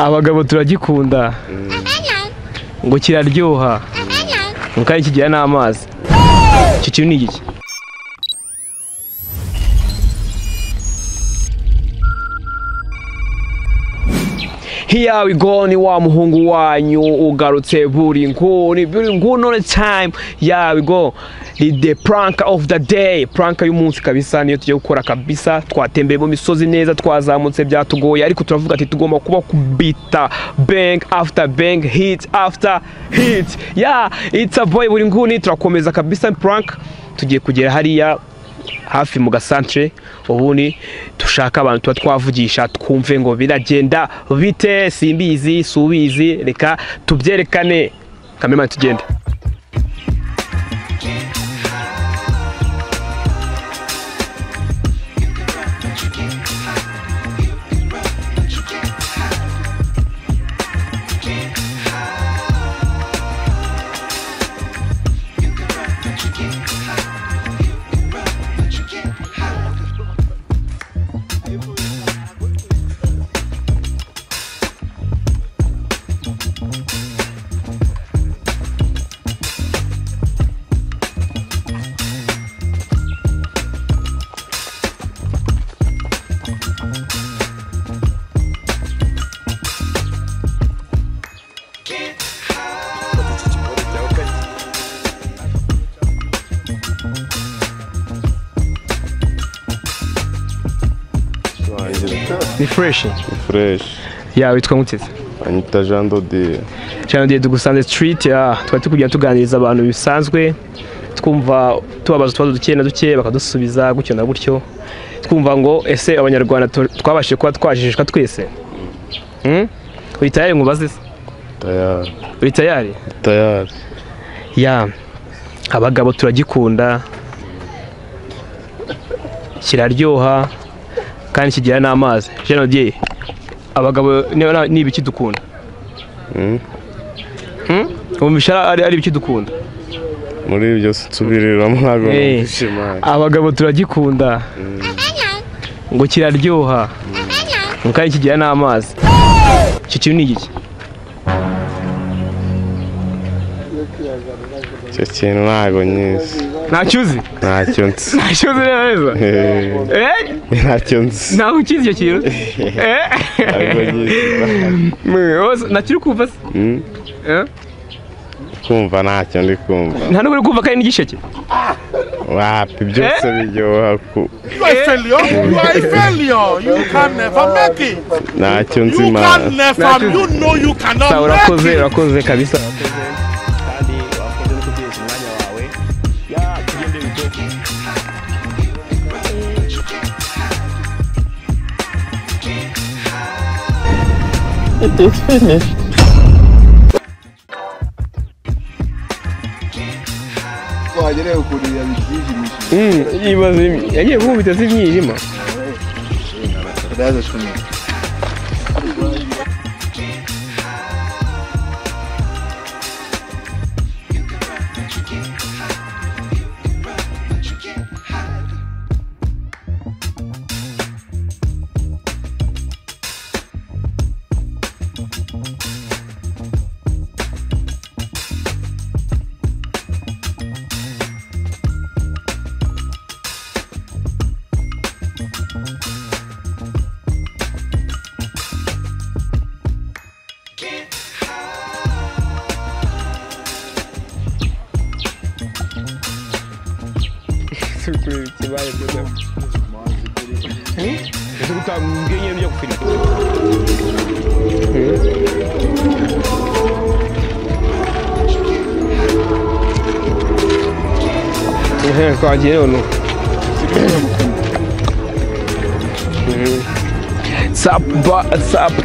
abagabo turagikunda ngo kiraryoha mu kanya kigira n'amazi icyo kintu ni igiki Here we go ni wa muhungu wanyu ugarutse buri nguni buri nguni time here we go ni the prank of the day prank y'umunsi kabisa niyo tugiye gukora kabisa twatembeye mu misozi neza twazamutse byatugoye ariko turavuga ati tugomba kuba kubita bang after bang hit after hit yeah it's a boy buri nguni turakomeza kabisa prank tugiye kugera hariya hafi mu gasantere ubundi dushaka abantu tuba twavugisha twumve ngo biragenda bite simbizi subizi reka tubyerekane kamemani tugende ni fureshi fureshi yawe witwa nkuteze anyita jean dodire cyane igihe tugusanze sitiriti twari turi kugenda tuganiriza abantu bisanzwe twumva tubabaza utubazo duke na duke bakadusubiza gutyo na gutyo twumva ngo ese abanyarwanda tu- twabashije kuba twajijishwa twese Hmm? uri tayari ngo ubaze se tayari uri tayari tayari ya abagabo turagikunda kiraryoha kandi kigira n'amazi jean odier abagabo ni- ni- ni ibiki dukunda Hmm? Hmm? wumvisha ari ari ibiki dukunda muri ibyo nsubiriramo ntabwo Eh. nishimanye abagabo turagikunda ngo kiraryoha mu kanya kigira n'amazi icyo kintu ni igiki icyo kintu ntabwo nyizi ntacyo uzi ntacyo nzi ntacyo uzi neza neza Eh, Eh? ntacyo nzi ntabwo ukizi icyo kintu Eh? ntabwo nyizi Mwe, wose ntacyo uri kumva se Hmm? Eh? kumva ntacyo ndi kumva nta n'ubwo uri kumva ko ari n'igisheke wapi byose biryoha ku- You are a failure. You are a failure. You can never make it. ntacyo nzi You mana can never. You know you cannot Sa, make urakoze it. urakoze kabisa kandi wakoze no kubyeshya umwanya wawe ya tugende bitoke twagerewe ukuntu yabibyijimishije yibaza yagiye gukubita z'imyijima ndaza cumi twagiye none sapa sapa